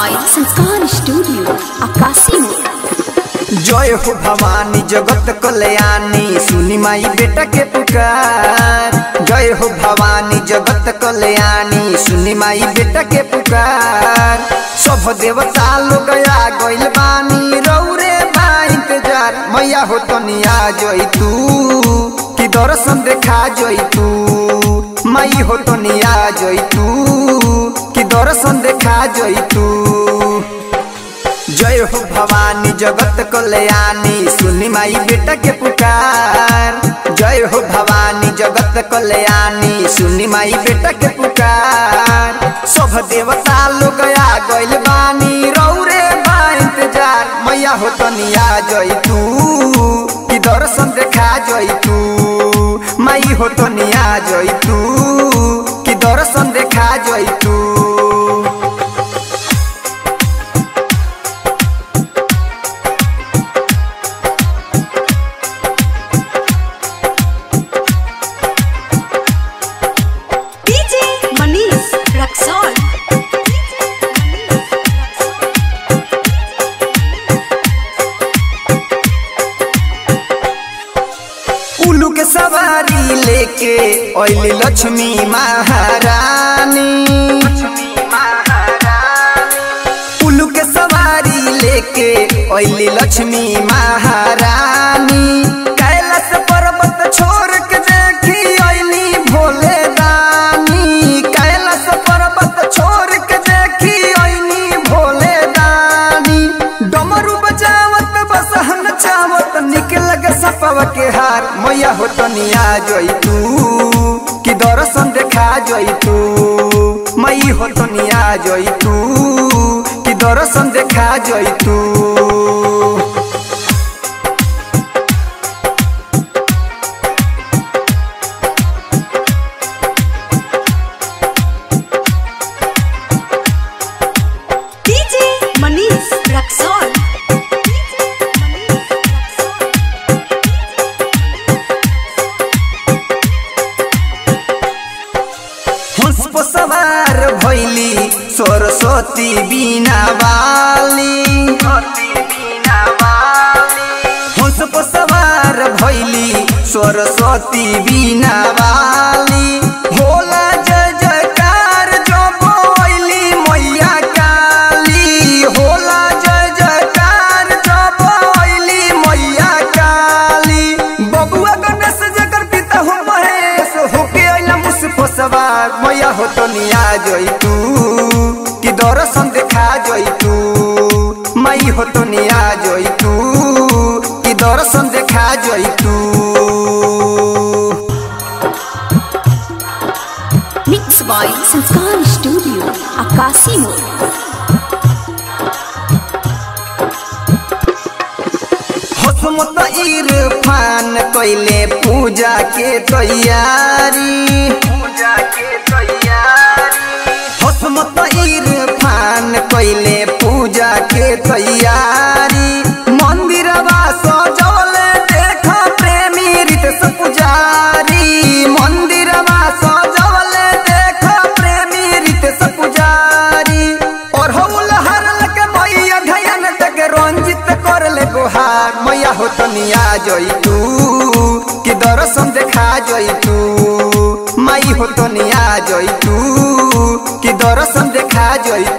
by Sanskar Studio, Akasi Mode. जय हो भवानी जगत कल्याणी सुनी माई बेटा के पुकार जय हो भवानी जगत कल्याणी सुनी माई बेटा के पुकार सब देवता लोग आ गइल बानी रौरे बा इंतजार मैया हो तनिया जई तू कि दर्शन देखा जई तू माई हो तनिया जई तू कि दर्शन देखा जई तू जय हो भवानी जगत कल्याणी सुनी माई बेटा के पुकार जय हो भवानी जगत कल्याणी सुनी माई बेटा के पुकार सब देवता लोग आ गइल बानी रौरे बा इंतजार मैया हो तनिया जई तू कि दर्शन देखा जई तू माई हो तनिया जई तू कि दर्शन देखा जई तू DJ Manish Raxol. उल्लू के सवारी लेके ओइली लक्ष्मी महारानी उल्लू के सवारी लेके ओइली लक्ष्मी महारानी कैलाश पर्वत छोड़ के देखी ओइली भोले दानी कैलाश पर्वत छोड़ के देखी ओइली भोले दानी डमरू बजावत बसहन चावत निकल गे सपवा के हार मैया हो तनिया जई तू कि दर्शन देखा जई तू मई हो तनिया जई तू कि दर्शन देखा जई तू DJ Manish Raxol. हंस पर सवार भैली सरस्वती बीना वाली हंस पर सवार भैली सरस्वती बीना वाली होला जय जयकार जो बोली मैया काली होला जय जयकार जो बोली मैया काली बबुआ गणेश जकर पिता हो महेश होके अइला मुसफो सवार मैया हो तनिया जई तू कि दर्शन देखा जई तू माई हो तनिया जई तू कि दर्शन देखा जई तू Mixed by Sanskar Studio, Akasi Mode. हसमत Irfan कैले पूजा के तैयारी पूजा के तैयारी हसमत इरफान कैले पूजा के तैयारी मंदिरवा सजल देख प्रेमी रितेश पुजारी मंदिरवा सजल देख प्रेमी रितेश पुजारी और हौल हरल के मैया धयन तक रंजित करले गुहार मैया हो तनिया जई तू कि दर्शन देखा जई तू माई हो तनिया जई तू कि दर्शन देखा जई